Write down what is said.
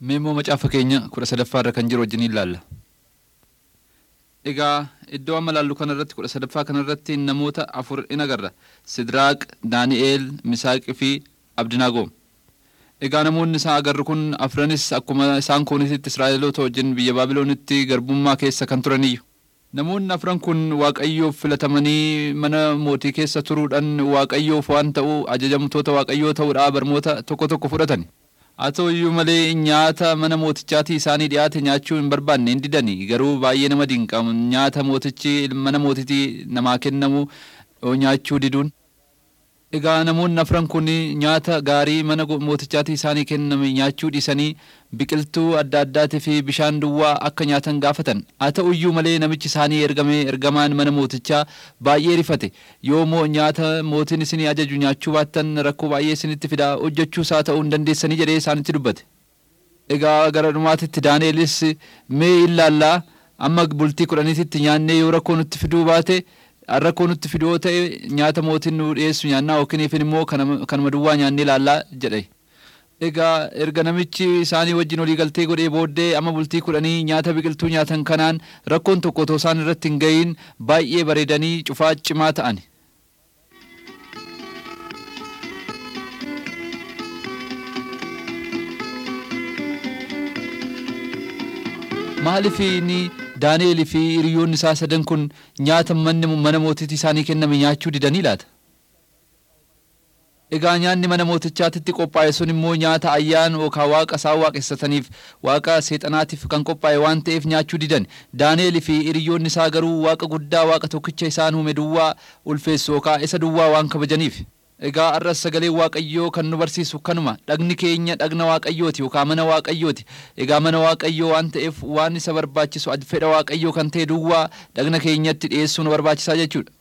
Mee immoo macaafa keenya kudha sadaffaa irra kan jiru wajjin ilaalla. Egaa iddoo amma laallu kanarratti kudha sadaffaa kanarratti namoota afur in agarra. Sidiraaq, Daani'eel, Misaaqii fi Abdinaagoom. Egaa namoonni isaan agarru kun afranis akkuma isaan koonisitti Israa'eloota wajjin biyya Baabiloonitti garbummaa keessa kan turaniyyu. Namoonni afran kun Waaqayyoof filatamanii mana mootii keessa turuudhaan Waaqayyoof waan ta'u ajajamtoota Waaqayyoo ta'uudhaa barmoota tokko tokko fudhatani. Haa ta'u iyyuu malee nyaata mana mootichaatii isaanii dhiyaate nyaachuu hin barbaanne hin didani garuu baay'ee nama dinqa nyaata mootichi mana mootitii namaa kennamu nyaachuu diduun. Egaa namoonni afran kun nyaata gaarii mana mootichaatii isaanii kenname nyaachuu dhiisanii biqiltuu adda addaatii fi bishaan duwwaa akka nyaatan gaafatan. Haa ta'u iyyuu malee namichi isaanii ergame ergamaan mana mootichaa baay'ee rifate. Yoo moo nyaata mootiin isinii ajaju nyaachuu baattan rakkoo baay'ee isinitti fida hojjechuus haa ta'uu hin dandeessanii jedhee isaanitti dubbate. Egaa gara dhumaatitti Daani'elis mee ilaallaa amma bultii kudhaniititti nyaannee yoo rakkoo nutti fiduu baate rakkoo nutti fiduu ta'e nyaata mootiin nu dhiyeessu nyaannaa yookiin immoo kanuma duwwaa nyaannee ilaallaa jedhe. Egaa erga namichi isaanii wajjin walii galtee godhee booddee amma bultii kudhanii nyaata biqiltuu nyaatan kanaan rakkoon tokko otoo isaan irratti hin ga'iin baay'ee bareedanii cufaa cimaa ta'an. Maaliif inni Daani'eel fi hiriyoonni isaa sadan kun nyaata manni mana mootiitti isaanii kenname nyaachuu didanii laata? Egaa nyaanni mana mootichaatitti qophaa'e sun immoo nyaata ayyaan yookaan waaqa isaan waaqessataniif waaqa seexanaatiif kan qophaa'e waan ta'eef nyaachuu didan. Daani'eel fi hiriyoonni isaa garuu waaqa guddaa waaqa tokkicha isaan uume duwwaa ulfeessu yookaan isa duwwaa waan kabajaniif. Egaa arras sagalee Waaqayyoo kan nu barsiisu kanuma dhagni keenya dhagna Waaqayyooti yookaan mana Waaqayyooti. Egaa mana Waaqayyoo waan ta'eef waan isa barbaachisu fedha Waaqayyoo kan ta'e duwwaa dhagna keenyatti dhiyeessuu nu barbaachisaa jechuudha.